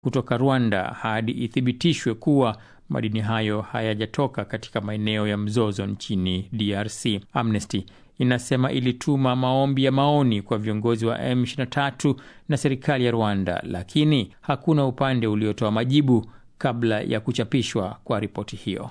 kutoka Rwanda hadi ithibitishwe kuwa madini hayo hayajatoka katika maeneo ya mzozo nchini DRC. Amnesty inasema ilituma maombi ya maoni kwa viongozi wa M23 na serikali ya Rwanda, lakini hakuna upande uliotoa majibu kabla ya kuchapishwa kwa ripoti hiyo.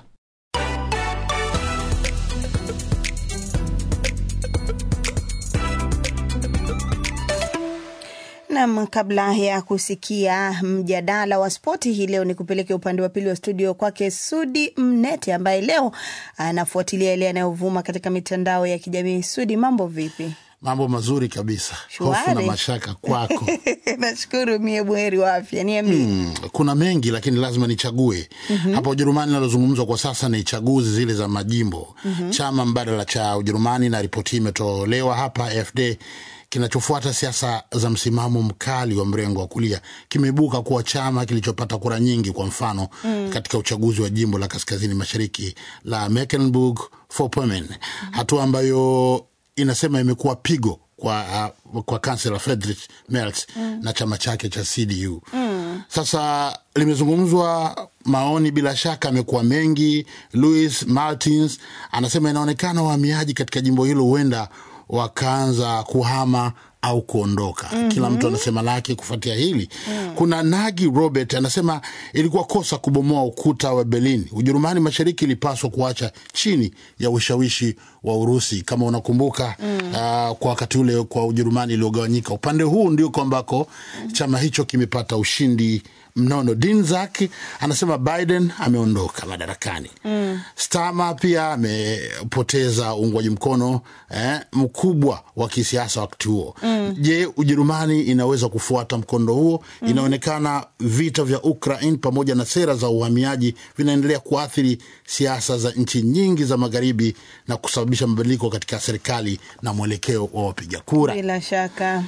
Nam, kabla ya kusikia mjadala wa spoti hii leo, ni kupeleke upande wa pili wa studio kwake Sudi Mnete ambaye leo anafuatilia yale yanayovuma katika mitandao ya kijamii. Sudi, mambo vipi? Mambo mazuri kabisa. Shwari. Hofu na mashaka kwako. Nashukuru, mie buheri wa afya. Niambie. Hmm, kuna mengi lakini lazima nichague. Hapa Ujerumani linalozungumzwa kwa sasa ni chaguzi zile za majimbo. Chama mbadala cha Ujerumani, na ripoti hii imetolewa hapa AfD kinachofuata siasa za msimamo mkali wa mrengo wa kulia kimeibuka kuwa chama kilichopata kura nyingi, kwa mfano katika uchaguzi wa jimbo la kaskazini mashariki la Mecklenburg-Vorpommern, hatua ambayo inasema imekuwa pigo kwa, uh, kwa kansela Friedrich Merz na chama chake cha CDU. Sasa limezungumzwa maoni, bila shaka amekuwa mengi. Louis Martins anasema inaonekana wahamiaji katika jimbo hilo huenda wakaanza kuhama au kuondoka. Kila mtu anasema lake kufuatia hili. Kuna Nagi Robert anasema ilikuwa kosa kubomoa ukuta wa Berlin. Ujerumani mashariki ilipaswa kuacha chini ya ushawishi wa Urusi. Kama unakumbuka ah, kwa wakati ule kwa Ujerumani iliyogawanyika, upande huu ndio ambako chama hicho kimepata ushindi mnono. Dinzak anasema Biden ameondoka madarakani. Stama pia amepoteza uungwaji mkono eh, mkubwa wa kisiasa wakati huo. Je, Ujerumani inaweza kufuata mkondo huo? Inaonekana vita vya Ukraine pamoja na sera za uhamiaji vinaendelea kuathiri siasa za nchi nyingi za magharibi na kusababisha mabadiliko katika serikali na mwelekeo wa wapiga kura Bila shaka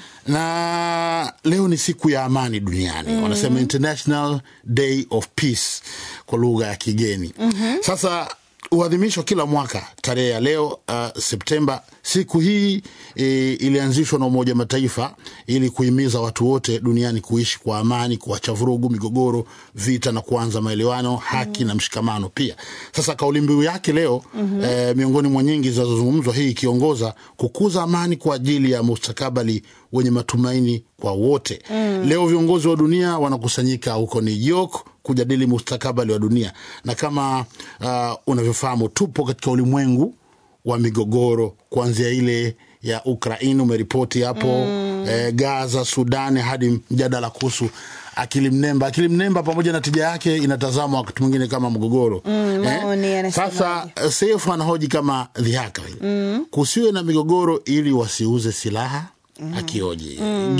na leo ni siku ya amani duniani wanasema International Day of Peace kwa lugha ya kigeni. Sasa huadhimishwa kila mwaka tarehe ya leo uh, Septemba. Siku hii e, ilianzishwa na Umoja wa Mataifa ili kuhimiza watu wote duniani kuishi kwa amani, kuacha vurugu, migogoro, vita na kuanza maelewano, haki na mshikamano pia. Sasa kauli mbiu yake leo eh, miongoni mwa nyingi zinazozungumzwa, hii ikiongoza kukuza amani kwa ajili ya mustakabali wenye matumaini kwa wote. Leo viongozi wa dunia wanakusanyika huko New York kujadili mustakabali wa dunia, na kama uh, unavyofahamu tupo katika ulimwengu wa migogoro kuanzia ile ya Ukraini umeripoti hapo eh, Gaza, Sudani hadi mjadala kuhusu akili mnemba. Akili mnemba pamoja na tija yake inatazamwa wakati mwingine kama mgogoro maoni yanasemaje? Sasa eh, Seif anahoji kama dhihaka vile kusiwe na migogoro ili wasiuze silaha akioji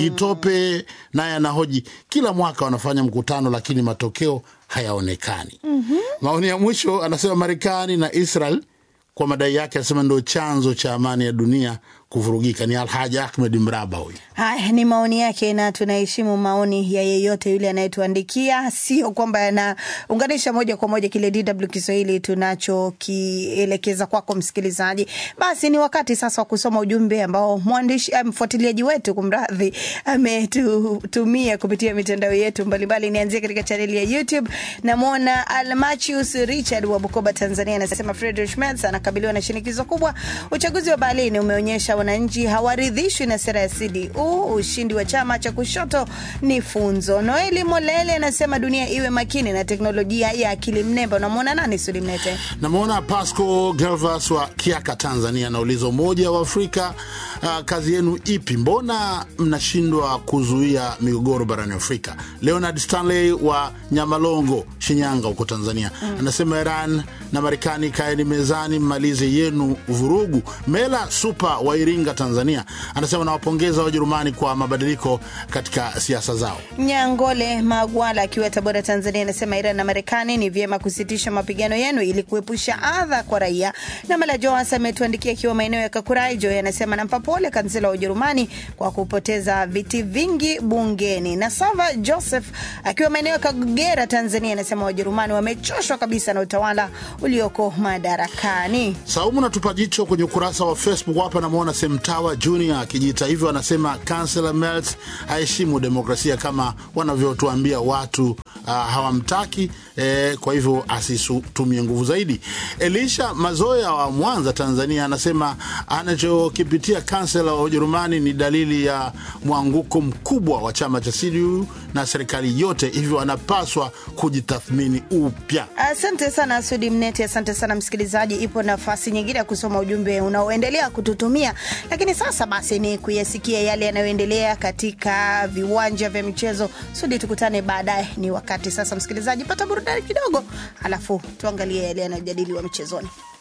Gitope naye anahoji kila mwaka wanafanya mkutano lakini matokeo hayaonekani. Maoni ya mwisho anasema Marekani na Israel kwa madai yake, anasema ndio chanzo cha amani ya dunia kuvurugika. Ni Alhaji Ahmed Mraba huyu. Haya ni maoni yake, na tunaheshimu maoni ya yeyote yule anayetuandikia, sio kwamba yanaunganisha moja kwa moja kile DW Kiswahili tunachokielekeza kwako msikilizaji. Basi ni wakati sasa wa kusoma ujumbe ambao mwandishi eh, mfuatiliaji wetu kumradhi, ametutumia kupitia mitandao yetu mbalimbali. Nianzie katika chaneli ya YouTube, namwona Almachius Richard wa Bukoba, Tanzania, anasema Friedrich Merz anakabiliwa na shinikizo kubwa. Uchaguzi wa Berlin umeonyesha wananchi hawaridhishwi na sera ya CDU. Ushindi wa chama cha kushoto ni funzo. Noeli Molele anasema dunia iwe makini na teknolojia ya akili mnemba. Unamwona nani Sulimnete? Namwona Pasco Galvas wa Kiaka, Tanzania, anauliza Umoja wa Afrika, uh, kazi yenu ipi? Mbona mnashindwa kuzuia migogoro barani Afrika? Leonard Stanley wa Nyamalongo, Shinyanga huko Tanzania, anasema Iran na Marekani kaeni mezani, mmalize yenu vurugu. Mela Supa wa Iringa, Tanzania, anasema nawapongeza Wajerumani kwa mabadiliko katika siasa zao. Nyangole Magwala akiwa Tabora, Tanzania, anasema Iran na Marekani ni vyema kusitisha mapigano yenu ili kuepusha adha kwa raia. Na Mala Joas ametuandikia akiwa maeneo ya Kakuraijo, anasema nampa pole kansela wa Ujerumani kwa kupoteza viti vingi bungeni. Na Sava Joseph akiwa maeneo ya Kagera, Tanzania, anasema Wajerumani wamechoshwa kabisa na utawala ulioko madarakani. Saumu natupa jicho kwenye ukurasa wa Facebook hapa, namwona Semtawa Junior akijiita hivyo, anasema Kansela Merz haheshimu demokrasia kama wanavyotuambia watu uh, hawamtaki eh, kwa hivyo asitumie nguvu zaidi. Elisha Mazoya wa Mwanza, Tanzania, anasema anachokipitia kansela wa Ujerumani ni dalili ya mwanguko mkubwa wa chama cha CDU na serikali yote, hivyo anapaswa kujitathmini upya. Asante sana Sudi Mnete, asante sana msikilizaji. Ipo nafasi nyingine ya kusoma ujumbe unaoendelea kututumia, lakini sasa basi ni kuyasikia yale yanayoendelea katika viwanja vya michezo. Sudi, tukutane baadaye. Ni wakati sasa, msikilizaji, pata burudani kidogo, alafu tuangalie yale yanayojadiliwa michezoni.